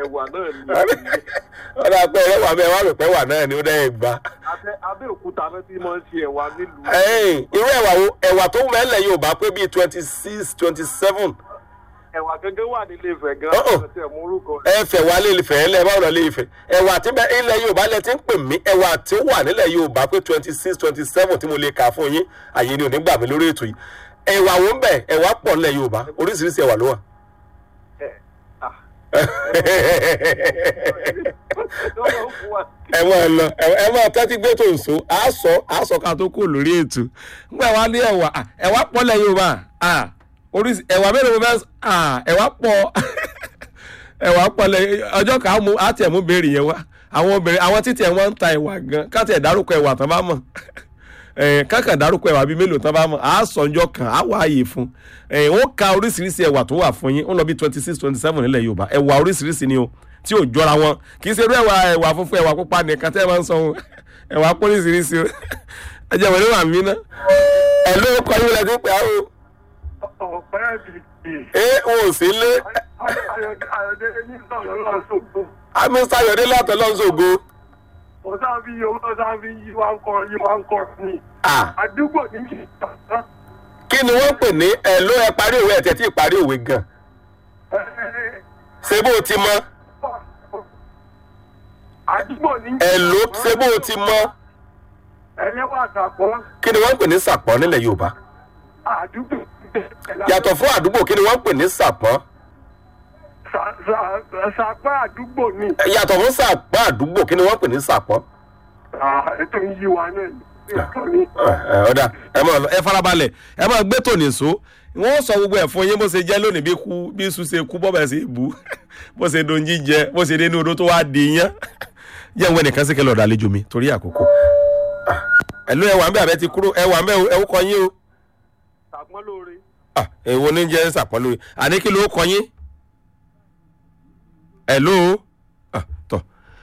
ẹ̀wà náà ni ọ̀dà pé ẹ̀wà bẹ́ẹ̀ wà rò pé ẹ̀wà náà ni ó dẹ́ gbà. Abẹ́- abẹ́òkúta náà ti máa ń ṣe ẹ̀wà nílùú ẹ̀yìn irú ẹ̀wà wo ẹ̀wà tó mẹ́lẹ̀ yóò bá pé bíi twenty six twenty seven ẹ̀wà gẹ́gẹ́ wà nílé Ifẹ̀ gan Oh, oh. ọ̀sẹ̀ tẹ̀ mú orúkọ rẹ̀. ẹ̀fẹ̀ wà lè fẹ̀ ẹ́ lẹ̀ báwo lọ lè fẹ̀ ẹ̀wà tí bẹ ilẹ̀ yorùbá lẹ ti ń pè mí ẹ̀wà tí ó wà nílẹ̀ yorùbá pé twenty six twenty seven tí mo lè kà fún yín àyè ni ò ní gbà mí lórí ètò yìí ẹ̀wà wo ń bẹ ẹ̀wà pọ̀ nílẹ̀ yorùbá oríṣiríṣi ẹ̀wà ló wà. Ẹ̀, ah, lọ́wọ́ fún wa. ẹ máa lọ ẹ máa tẹ́tí gbé tó nso á sọ á sọ ká tó kó lórí ètò nígbà wá ní ẹ̀wà à, ẹ̀wà pọ̀ lẹ̀ yorùbá à, oríṣi ẹ̀wà mélòó mo fẹ́ sọ? à, ẹ̀wà pọ̀ ẹ̀wà pọ̀ lẹ̀ ọjọ́ kan á mú á tiẹ̀ mú béèrè yẹn wá àwọn obìnrin àwọn títí ẹ̀ wọ́n ń ta ẹ̀wà gan ká tiẹ̀ dárúkọ ẹ̀wà tán bá mọ̀ ẹ̀ kákan dárúkọ ẹ̀wà bíi mélòó tán bá mọ̀ á sọ ọjọ́ kan á wá ààyè fún ẹ̀ wọ́n ka oríṣiríṣi ẹ̀wà tó wà fún yín ó lọ bí twenty six twenty seven nílẹ̀ yorùbá ẹ̀wà oríṣiríṣi ni o tí ò jọra wọn kì í ṣe irú ẹ̀wà ẹ̀wà funfun ẹ̀wà pupa nìkan tẹ́ ẹ máa ń sọ ohun ẹ̀wà pólíṣiríṣi o ẹ jẹ́ wọlé wà mí ná ẹ̀ ló kọ́ yín lẹ́sìn pé àwọn ọ̀pẹ́ bìbì ẹ wọn ò sí lé ayọ̀dẹ ní sọ̀rọ̀ lọ́sọ̀gbọ̀. amísà yọ̀dé látọ̀ lọ́sọ̀gbọ̀ ọ̀sán bí owó ọ̀sán bí yí wá ń kọ́ yí wá ń kọ́ ni. àdúgbò ní ìṣẹ̀dá. kí ni wọ́n pè ní ẹ̀ ló ẹ parí òwe ẹ̀ tẹ̀ tí ì parí òwe gan ṣé bó o ti mọ̀ àdúgbò ní ẹ̀ ló ṣé bó o ti mọ̀ ẹlẹ́wà àtàkọ́ kí ni wọ́n pè ní sàpọ́n nílẹ̀ yorùbá àdúgbò. yàtọ̀ fún àdúgbò kí ni wọ́n pè ní sàpọ́n sàpá àdúgbò ni. yàtọ̀ fún sàpọ́n àdúgbò kí ni wọ́n pè ní sàpọ́n. ètò yí wa náà ni. ètò ni. ẹ ọ̀dà ẹ máa lọ ẹ farabalẹ̀ ẹ máa gbé tòní so wọ́n sọ gbogbo ẹ̀ fún yín bó ṣe jẹ́ lónìí bí kú bí sùn ṣe kú bọ́bẹ̀ ṣe bú bó ṣe don jíjẹ bó ṣe dé ní odó tó wá di yán jẹ́ ìwé nìkan sí kẹlẹ́ ọ̀dà àlejò mi torí àkókò ẹ ló ẹ wà ń bẹ àbẹ ti kúrò ẹ wà ń bẹ ẹ ó kọ yín o sàpọ́n lóore. Ah, èwo ní jẹ́ sàpọ́n lórí àní kí ló kọ yín ẹ ló Ah, tọ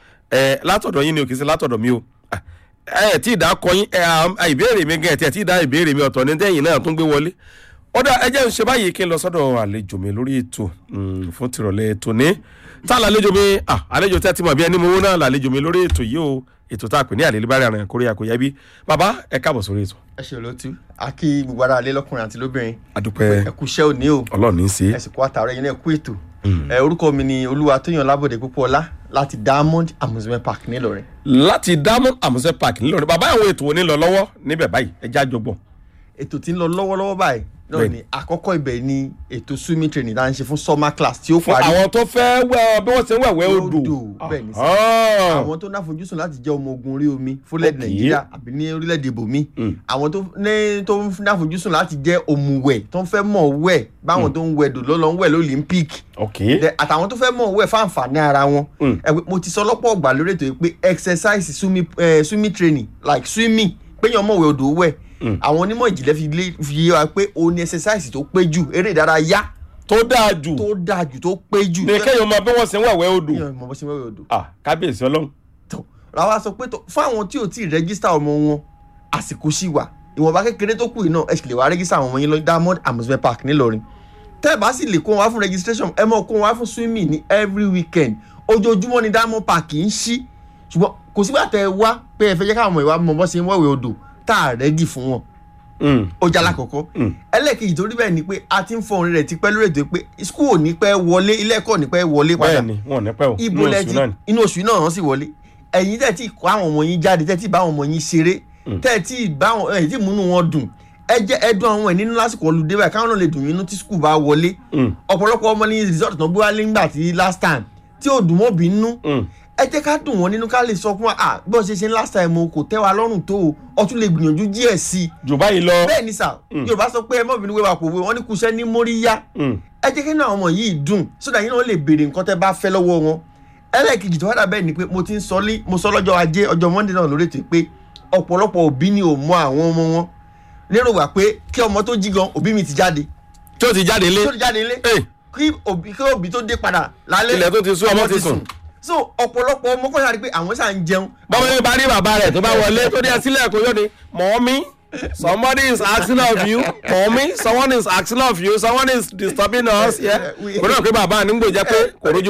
ẹ látọ̀dọ̀ yín ni o kì í ṣe látọ̀dọ̀ mi o Ah, ẹ tí ì dá kọ yín ẹ à, ìbéèrè mi gan ẹ tí ẹ tí ì dá ìbéèrè mi ọ̀tọ̀ ní tẹ́yìn náà tún gbé wọlé ọ̀dà ẹ jẹ́ ń ṣe báyìí kí n lọ sọ́dọ̀ àlejò mi lórí ètò mm, fún tìrọ̀lẹ́ ètò ní tá a lálejò mi ah, àlejò tí a ti mọ̀ bí ẹni mo wó náà lálejò mi lórí ètò yìí o ètò tá a pè ní àlelébárẹ̀ àrùn kórè àkóyá bí bàbá ẹ káàbọ̀ sórí ètò ẹ ṣe olóòtú a kí gbogbo ara alẹ́ lọ́kùnrin àti lóbìnrin adúpẹ́ ẹ kú iṣẹ́ òní o ọlọ́run ní í ṣe ẹ sì kú àtàrà yín náà kú ètò ẹ orúkọ mi ni olúwa tóyàn lábòde púpọ̀ọ́lá láti diamond amusement park nílọrin láti diamond amusement park ńlọrọrin bàbá àwọn ètò wo ní lọ lọ́wọ́ níbẹ̀ báyìí ẹ já jọgbọ́n. ètò tí ń lọ lọ́wọ́lọ́wọ́ báyìí náà Bẹ́ẹ̀ni. ni àkọ́kọ́ ibẹ̀ ni ètò swimming training tá à ń ṣe fún summer class tí ó fún parí àwọn tó fẹ́ wẹ bí wọ́n ṣe ń wẹ̀wẹ́ odò. Odò, bẹ́ẹ̀ ni sir. Ah. àwọn tó náfojúsùn láti jẹ́ ọmọ ogun orí omi fúnlẹ̀ Okay. nàìjíríà àbí ní orílẹ̀-èdè ibòmí Mm. àwọn tó ní tó ń náfojúsùn láti jẹ́ òmùwẹ̀ tó ń fẹ́ mọ̀ wẹ̀ báwọn tó ń wẹ̀ dò lọ́lọ́ ń wẹ̀ lólympic ok Then àtàwọn tó fẹ́ mọ̀ wẹ̀ fáǹfààní ara wọn Mm. ẹ pé mo ti sọ lọ́pọ̀ ọgbà lórí ètò yìí pé exercise swimming, eh, swimming training like swimming péyàn mọ̀wé odò wẹ̀ Mm. àwọn onímọ̀ ìjìnlẹ̀ fi lé fi yé wa pé òun ni exercise tó pé jù eré ìdárayá tó dáa jù tó dáa jù tó pé jù ní kéèyàn mọ bí wọ́n ṣe ń wẹ̀wẹ́ odò. péyàn mọ̀ bó ṣe mọ̀wé odò Ah, kábíyèsí ọlọ́run. tó làwa sọ pé tó fún àwọn tí ò tí ì rẹ́gísítà ọmọ wọn àsìkò sí wà ìwọ̀nba kékeré tó kù yìí náà ẹ sì lè wá rẹ́gísítà àwọn ọmọ yín lọ diamond amusement park ńìlọrin tẹ́ ẹ bá sì lè kó wọn wá fún registration ẹ mọ̀ kó wọn wá fún swimming ní every weekend ojoojúmọ́ ni diamond park ń ṣí ṣùgbọ́n kò sígbà tẹ́ ẹ wá pé ẹ fẹ́ jẹ́ káwọn ọmọ ìwà mọ̀ bọ́ ṣe ń wẹ̀wẹ̀ odò tá a rẹ́dì fún wọn Mm. ó jẹ́ alákọ̀ọ́kọ́ Mm. ẹlẹ́ẹ̀kejì torí bẹ́ẹ̀ ni pé a ti ń fọ orin rẹ̀ tipẹ́ lórí ètò pé school ò ní pẹ́ wọlé ilé ẹ̀kọ́ ò ní pẹ́ wọlé padà bẹ́ẹ̀ni wọn ò ní pẹ́ o ibo inú lẹ oṣù ti náà ni. inú oṣù náà wọ́n sì wọlé ẹ̀yin tẹ́ tí kó àwọn ọmọ yín jáde tẹ́ tí bá àwọn ọmọ yín ṣeré tẹ́ tí bá àwọn ẹ̀ tí múnú wọn dùn ẹ jẹ́ ẹdùn àwọn ẹ̀ nínú lásìkò olùdé báyìí káwọn náà lè dùn nínú tí skul bá wọlé Mm. ọ̀pọ̀lọpọ̀ ọmọ ní resort náà gbé wálé ńgbà tí last time tí ò dùn mọ́ bínú Mm. ẹ jẹ́ ká dùn wọ́n nínú ká lè sọ fún wa ah bí wọ́n ṣe ṣe ń last time o kò tẹ́ wa lọ́rùn tó o ọtún lè gbìyànjú díẹ̀ sí i jù báyìí lọ. bẹ́ẹ̀ ni sà yorùbá sọ pé ẹ mọ̀ bínú wíwá pòwe wọ́n ní kúṣẹ́ ní móríyá Mm. ẹ jẹ́ kí ní àwọn ọmọ yìí dùn sódà yín náà lè béèrè nǹkan tẹ́ bá fẹ́ lọ́wọ́ wọn ẹlẹ́ẹ̀kejì tó wádà bẹ́ẹ̀ ni pé mo ti ń sọ lé mo sọ lọ́jọ́ ajé ọjọ́ monday náà lórí ètò pé ọ̀pọ̀lọpọ̀ òbí ni ò mọ àwọn ọmọ wọn lérò wà pé kí ọmọ tó jí gan òbí mi ti jáde tí ó ti jáde lé. tó ti jáde ilé Hey. kí òbí kí òbí tó dé padà lálẹ́ Ilẹ̀ tó ti sú, ọmọ ti sùn. so ọ̀pọ̀lọpọ̀ ọmọ kọ́ sáré pé àwọn sáà ń jẹun bọ́mọ yóò bá rí bàbá rẹ̀ tó bá wọlé tó ní ẹsílẹ̀ kó yóò ní mọ́mí somebody is asking of you mọ́mí someone is asking of you someone is disturbing us. we- kò náà pé bàbá nígbò jẹ́ pé kò rójú